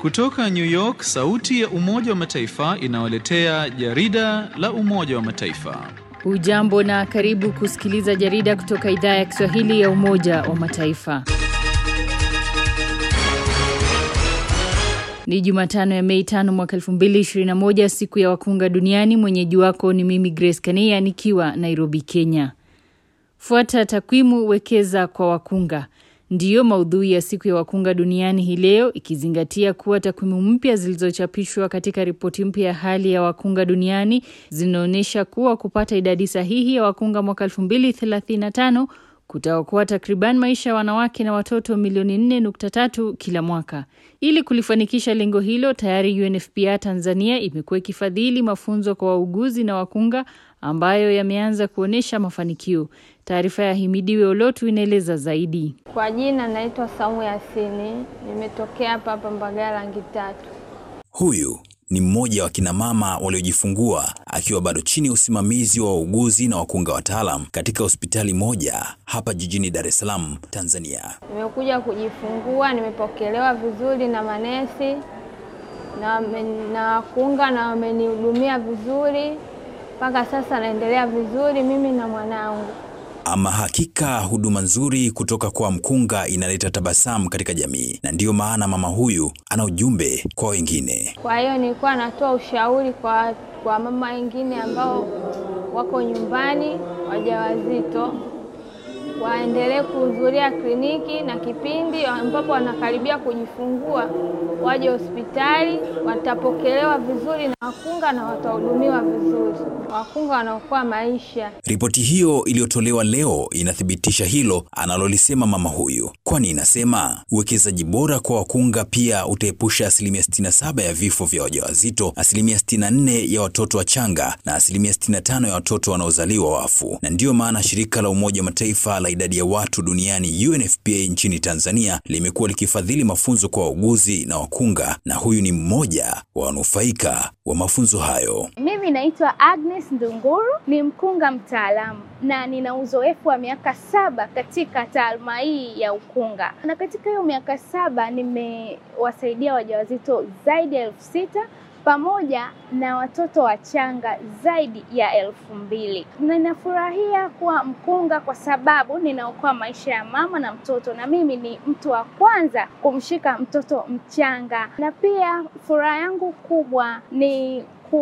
Kutoka New York, sauti ya Umoja wa Mataifa inawaletea jarida la Umoja wa Mataifa. Hujambo na karibu kusikiliza jarida kutoka idhaa ya Kiswahili ya Umoja wa Mataifa. Ni Jumatano ya Mei tano mwaka 2021 siku ya wakunga duniani. Mwenyeji wako ni mimi Grace Kania nikiwa Nairobi, Kenya. Fuata takwimu, wekeza kwa wakunga ndiyo maudhui ya siku ya wakunga duniani hii leo, ikizingatia kuwa takwimu mpya zilizochapishwa katika ripoti mpya ya hali ya wakunga duniani zinaonyesha kuwa kupata idadi sahihi ya wakunga mwaka 2035 kutaokoa takriban maisha ya wanawake na watoto milioni 4.3 kila mwaka. Ili kulifanikisha lengo hilo, tayari UNFPA Tanzania imekuwa ikifadhili mafunzo kwa wauguzi na wakunga ambayo yameanza kuonyesha mafanikio. Taarifa ya Himidiwe Olotu inaeleza zaidi. Kwa jina naitwa Saumu Yasini, nimetokea hapa hapa Mbagala rangi tatu. Huyu ni mmoja wa kina mama waliojifungua akiwa bado chini ya usimamizi wa wauguzi na wakunga wataalam katika hospitali moja hapa jijini Dar es Salaam, Tanzania. Nimekuja kujifungua, nimepokelewa vizuri na manesi na na wakunga na wamenihudumia vizuri mpaka sasa, naendelea vizuri mimi na mwanangu. Ama hakika huduma nzuri kutoka kwa mkunga inaleta tabasamu katika jamii, na ndiyo maana mama huyu ana ujumbe kwa wengine. Kwa hiyo nilikuwa natoa ushauri kwa, kwa mama wengine ambao wako nyumbani wajawazito waendelee kuhudhuria kliniki na kipindi ambapo wanakaribia kujifungua waje hospitali, watapokelewa vizuri na wakunga na watahudumiwa vizuri. Wakunga wanaokoa maisha. Ripoti hiyo iliyotolewa leo inathibitisha hilo analolisema mama huyu, kwani inasema uwekezaji bora kwa wakunga pia utaepusha asilimia 67 ya vifo vya wajawazito, asilimia 64 ya watoto wachanga na asilimia 65 ya watoto wanaozaliwa wafu. Na ndiyo maana shirika la Umoja wa Mataifa la idadi ya watu duniani UNFPA nchini Tanzania limekuwa likifadhili mafunzo kwa wauguzi na wakunga, na huyu ni mmoja wa wanufaika wa mafunzo hayo. Mimi naitwa Agnes Ndunguru, ni mkunga mtaalamu na nina uzoefu wa miaka saba katika taaluma hii ya ukunga, na katika hiyo miaka saba nimewasaidia wajawazito zaidi ya elfu sita pamoja na watoto wachanga zaidi ya elfu mbili. Ninafurahia kuwa mkunga kwa sababu ninaokoa maisha ya mama na mtoto, na mimi ni mtu wa kwanza kumshika mtoto mchanga, na pia furaha yangu kubwa ni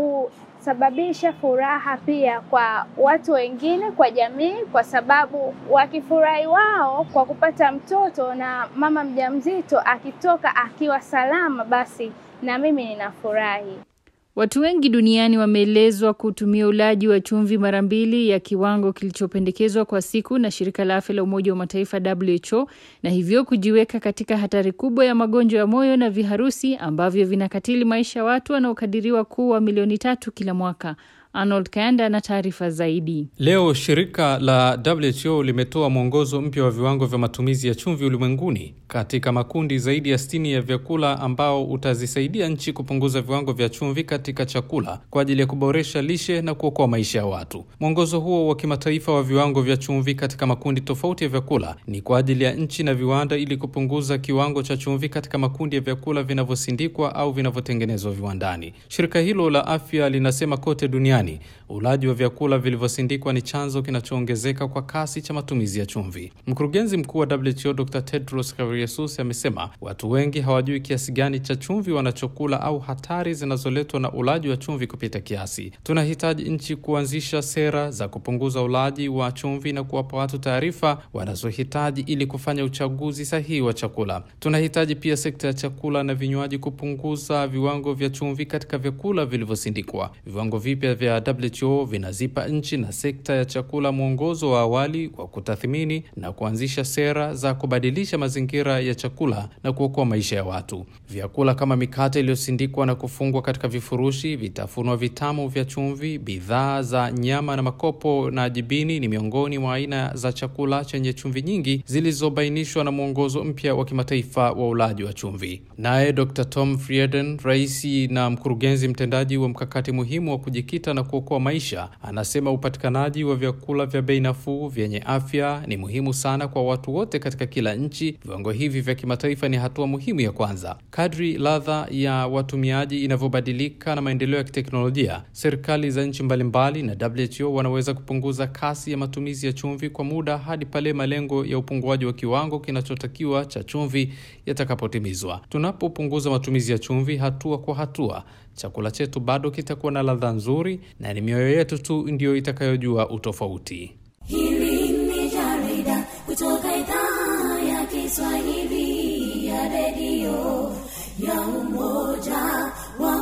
kusababisha furaha pia kwa watu wengine, kwa jamii, kwa sababu wakifurahi wao kwa kupata mtoto na mama mjamzito akitoka akiwa salama, basi na mimi ninafurahi. Watu wengi duniani wameelezwa kutumia ulaji wa chumvi mara mbili ya kiwango kilichopendekezwa kwa siku na shirika la afya la Umoja wa Mataifa WHO, na hivyo kujiweka katika hatari kubwa ya magonjwa ya moyo na viharusi ambavyo vinakatili maisha ya watu wanaokadiriwa kuwa milioni tatu kila mwaka. Arnold Kayanda na taarifa zaidi. Leo shirika la WHO limetoa mwongozo mpya wa viwango vya matumizi ya chumvi ulimwenguni katika makundi zaidi ya sitini ya vyakula ambao utazisaidia nchi kupunguza viwango vya chumvi katika chakula kwa ajili ya kuboresha lishe na kuokoa maisha ya watu. Mwongozo huo wa kimataifa wa viwango vya chumvi katika makundi tofauti ya vyakula ni kwa ajili ya nchi na viwanda ili kupunguza kiwango cha chumvi katika makundi ya vyakula vinavyosindikwa au vinavyotengenezwa viwandani. Shirika hilo la afya linasema kote duniani ulaji wa vyakula vilivyosindikwa ni chanzo kinachoongezeka kwa kasi cha matumizi ya chumvi. Mkurugenzi mkuu wa WHO Dr. Tedros Ghebreyesus amesema watu wengi hawajui kiasi gani cha chumvi wanachokula au hatari zinazoletwa na ulaji wa chumvi kupita kiasi. Tunahitaji nchi kuanzisha sera za kupunguza ulaji wa chumvi na kuwapa watu taarifa wanazohitaji ili kufanya uchaguzi sahihi wa chakula. Tunahitaji pia sekta ya chakula na vinywaji kupunguza viwango vya chumvi katika vyakula vilivyosindikwa. Viwango vipya vya WHO vinazipa nchi na sekta ya chakula mwongozo wa awali wa kutathmini na kuanzisha sera za kubadilisha mazingira ya chakula na kuokoa maisha ya watu. Vyakula kama mikate iliyosindikwa na kufungwa katika vifurushi, vitafunwa vitamu vya chumvi, bidhaa za nyama na makopo na jibini ni miongoni mwa aina za chakula chenye chumvi nyingi zilizobainishwa na mwongozo mpya wa kimataifa wa ulaji wa chumvi. Naye Dr. Tom Frieden, rais na mkurugenzi mtendaji wa mkakati muhimu wa kujikita na kuokoa maisha. Anasema upatikanaji wa vyakula vya bei nafuu vyenye afya ni muhimu sana kwa watu wote katika kila nchi. Viwango hivi vya kimataifa ni hatua muhimu ya kwanza. Kadri ladha ya watumiaji inavyobadilika na maendeleo ya kiteknolojia, serikali za nchi mbalimbali na WHO wanaweza kupunguza kasi ya matumizi ya chumvi kwa muda hadi pale malengo ya upunguaji wa kiwango kinachotakiwa cha chumvi yatakapotimizwa. Tunapopunguza matumizi ya chumvi hatua kwa hatua, chakula chetu bado kitakuwa na ladha nzuri na ni mioyo yetu tu ndiyo itakayojua utofauti. Hili ni jarida kutoka idhaa ya Kiswahili ya redio ya Umoja wa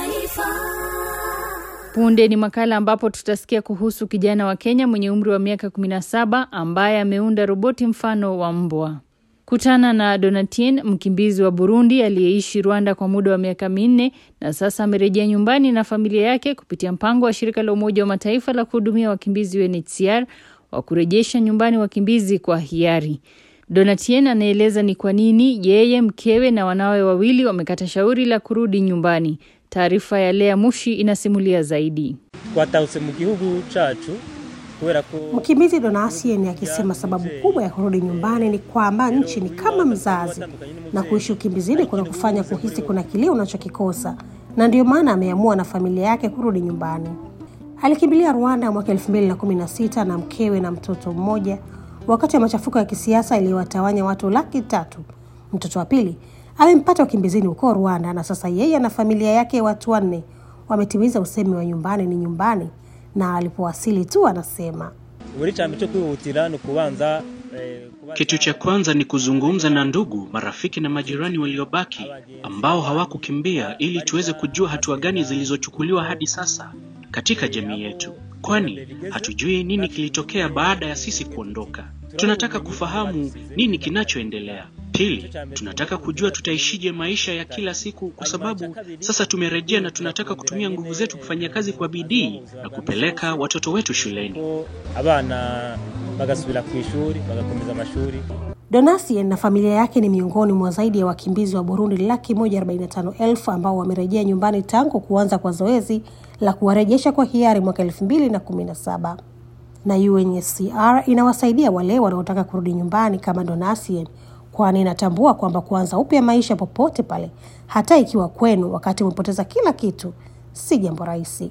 Mataifa. Punde ni makala ambapo tutasikia kuhusu kijana wa Kenya mwenye umri wa miaka 17 ambaye ameunda roboti mfano wa mbwa. Kutana na Donatien, mkimbizi wa Burundi aliyeishi Rwanda kwa muda wa miaka minne na sasa amerejea nyumbani na familia yake kupitia mpango wa shirika la Umoja wa Mataifa la kuhudumia wakimbizi UNHCR wa kurejesha nyumbani wakimbizi kwa hiari. Donatien anaeleza ni kwa nini yeye, mkewe na wanawe wawili wamekata shauri la kurudi nyumbani. Taarifa ya Lea Mushi inasimulia zaidi. twatahutse mu gihugu cacu kubera ko Mkimbizi Donasien akisema sababu kubwa ya kurudi nyumbani ni kwamba nchi ni kama mzazi na kuishi ukimbizini kuna kufanya kuhisi kuna kile unachokikosa, na ndio maana ameamua na familia yake kurudi nyumbani. Alikimbilia Rwanda mwaka 2016 na mkewe na mtoto mmoja wakati wa machafuko ya kisiasa iliyowatawanya watu laki tatu. Mtoto wa pili amempata ukimbizini huko Rwanda na sasa yeye na familia yake watu wanne wametimiza usemi wa nyumbani ni nyumbani, na alipowasili tu anasema buri cyambere cyo kwihutira ni ukubanza eh, kubanza- Kitu cha kwanza ni kuzungumza na ndugu, marafiki na majirani waliobaki ambao hawakukimbia ili tuweze kujua hatua gani zilizochukuliwa hadi sasa katika jamii yetu, kwani hatujui nini kilitokea baada ya sisi kuondoka. Tunataka kufahamu nini kinachoendelea. Pili, tunataka kujua tutaishije maisha ya kila siku, kwa sababu sasa tumerejea na tunataka kutumia nguvu zetu kufanya kazi kwa bidii na kupeleka watoto wetu shuleni. ko abana bagasubira ku ishuri bagakomeza amashuri Donasien na familia yake ni miongoni mwa zaidi ya wakimbizi wa Burundi laki moja arobaini na tano elfu ambao wamerejea nyumbani tangu kuanza kwa zoezi la kuwarejesha kwa hiari mwaka elfu mbili na kumi na saba na UNHCR inawasaidia wale wanaotaka kurudi nyumbani kama Donasien, kwani inatambua kwamba kuanza upya maisha popote pale, hata ikiwa kwenu wakati umepoteza kila kitu, si jambo rahisi.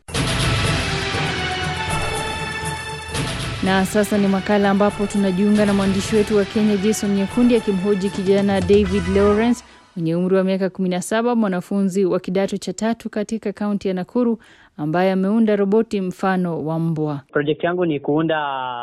Na sasa ni makala ambapo tunajiunga na mwandishi wetu wa Kenya Jason Nyekundi akimhoji kijana David Lawrence mwenye umri wa miaka 17, mwanafunzi wa kidato cha tatu katika kaunti ya Nakuru ambaye ameunda roboti mfano wa mbwa. Project yangu ni kuunda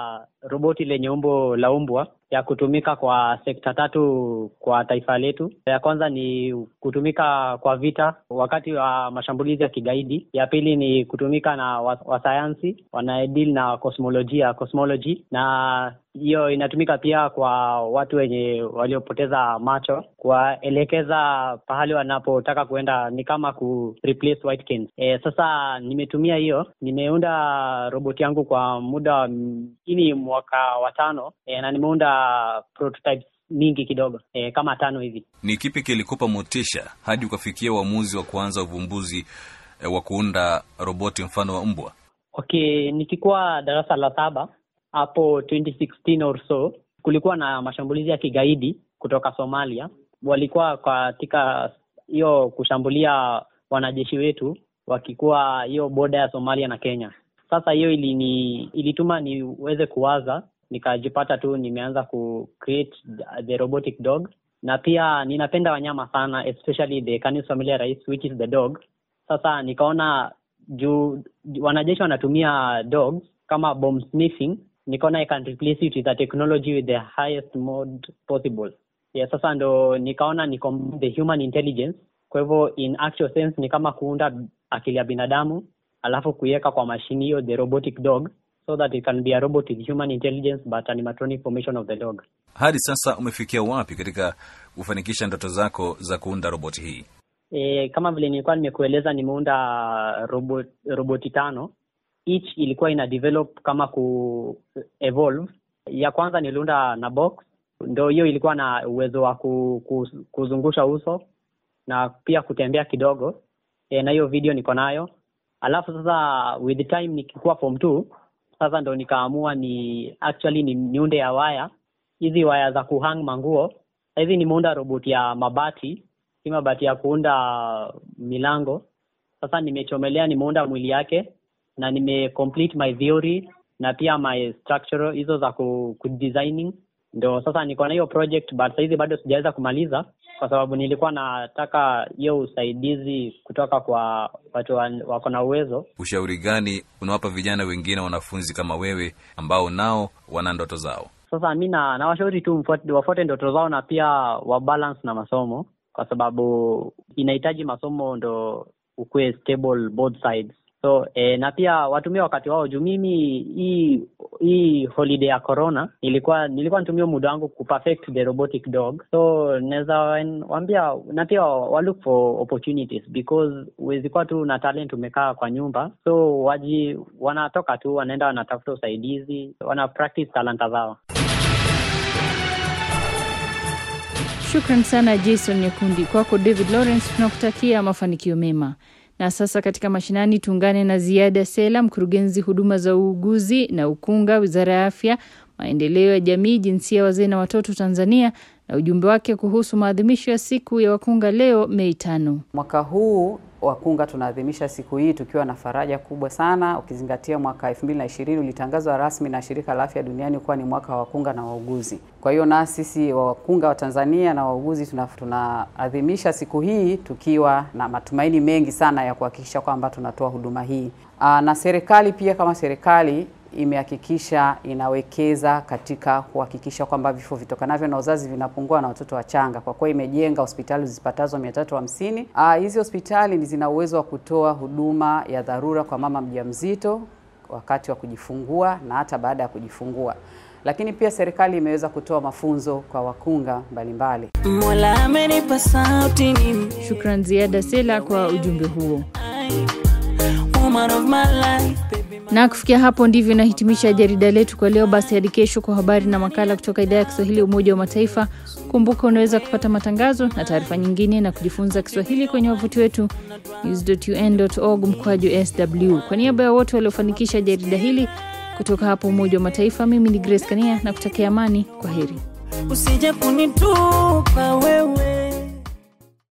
roboti lenye umbo la umbwa ya kutumika kwa sekta tatu kwa taifa letu. Ya kwanza ni kutumika kwa vita wakati wa mashambulizi ya kigaidi. Ya pili ni kutumika na wa- wasayansi wanaedil na kosmolojia cosmology, na hiyo inatumika pia kwa watu wenye waliopoteza macho, kuwaelekeza pahali wanapotaka kuenda, ni kama ku replace Whitekins. E, sasa nimetumia hiyo, nimeunda roboti yangu kwa muda wa ini mwaka wa tano e, na nimeunda prototypes mingi kidogo e, kama tano hivi. Ni kipi kilikupa motisha hadi ukafikia uamuzi wa kuanza uvumbuzi eh, wa kuunda roboti mfano wa mbwa? Okay, nikikuwa darasa la saba hapo 2016 or so, kulikuwa na mashambulizi ya kigaidi kutoka Somalia. Walikuwa katika hiyo kushambulia wanajeshi wetu wakikuwa hiyo boda ya Somalia na Kenya. Sasa hiyo ilini ilituma niweze kuwaza, nikajipata tu nimeanza ku create the robotic dog, na pia ninapenda wanyama sana, especially the Canis familiaris which is the dog. Sasa nikaona juu wanajeshi wanatumia dogs kama bomb sniffing, nikaona I can replace it with a technology with the highest mode possible. Yeah, sasa ndo nikaona ni combine the human intelligence. Kwa hivyo in actual sense ni kama kuunda akili ya binadamu alafu kuiweka kwa mashini hiyo the robotic dog so that it can be a robot with human intelligence but animatronic formation of the dog. Hadi sasa umefikia wapi katika kufanikisha ndoto zako za kuunda roboti hii? E, kama vile nilikuwa nimekueleza nimeunda robot, roboti tano each ilikuwa ina develop kama ku evolve. Ya kwanza niliunda na box, ndo hiyo ilikuwa na uwezo wa ku, ku, kuzungusha uso na pia kutembea kidogo e, na hiyo video niko nayo. alafu sasa with the time nikikuwa form two sasa ndo nikaamua ni actually ni niunde ya waya hizi waya za kuhang manguo hizi nimeunda robot ya mabati si mabati ya kuunda milango sasa nimechomelea nimeunda mwili yake na nime complete my theory na pia my structural hizo za ku, ku designing ndo sasa niko na hiyo project but sahizi bado sijaweza kumaliza kwa sababu nilikuwa nataka hiyo usaidizi kutoka kwa watu wa- wako na uwezo ushauri gani unawapa vijana wengine wanafunzi kama wewe ambao nao wana ndoto zao sasa mi na nawashauri tu mfuate- wafuate ndoto zao na pia wabalance na masomo kwa sababu inahitaji masomo ndo ukuwe stable both sides so eh, na pia watumie wakati wao juu mimi hii hii holiday ya corona nilikuwa nilikuwa nitumia muda wangu kuperfect the robotic dog so naweza wan- waambia na pia wa look for opportunities because huwezi kuwa tu na talent umekaa kwa nyumba so waji wanatoka tu wanaenda wanatafuta usaidizi wana practice talanta zao Shukran sana Jason Nyakundi. Kwako David Lawrence, tunakutakia mafanikio mema. Na sasa katika mashinani tuungane na Ziada Sela, mkurugenzi huduma za uuguzi na ukunga, wizara ya afya, maendeleo ya jamii, jinsia, wazee na watoto Tanzania, na ujumbe wake kuhusu maadhimisho ya siku ya wakunga leo Mei tano. Mwaka huu wakunga tunaadhimisha siku hii tukiwa na faraja kubwa sana, ukizingatia mwaka 2020 ulitangazwa rasmi na Shirika la Afya Duniani kuwa ni mwaka wa wakunga na wauguzi. Kwa hiyo na sisi wa wakunga wa Tanzania na wauguzi tuna- tunaadhimisha siku hii tukiwa na matumaini mengi sana ya kuhakikisha kwamba tunatoa huduma hii. Aa, na serikali pia kama serikali imehakikisha inawekeza katika kuhakikisha kwamba vifo vitokanavyo na uzazi vinapungua na watoto wachanga. Kwa kuwa imejenga hospitali zipatazo 350. Ah, hizi hospitali ni zina uwezo wa kutoa huduma ya dharura kwa mama mjamzito wakati wa kujifungua na hata baada ya kujifungua. Lakini pia serikali imeweza kutoa mafunzo kwa wakunga mbalimbali. Mola amenipa sauti mimi, Shukran Ziada Sela kwa ujumbe huo. woman of my life. Na kufikia hapo ndivyo inahitimisha jarida letu kwa leo. Basi hadi kesho kwa habari na makala kutoka idhaa ya Kiswahili ya Umoja wa Mataifa. Kumbuka unaweza kupata matangazo na taarifa nyingine na kujifunza Kiswahili kwenye wavuti wetu news.un.org mkwaju sw. Kwa niaba ya wote waliofanikisha jarida hili kutoka hapo Umoja wa Mataifa, mimi ni Grace Kania na kutakia amani. Kwa heri. Usije kunitupa wewe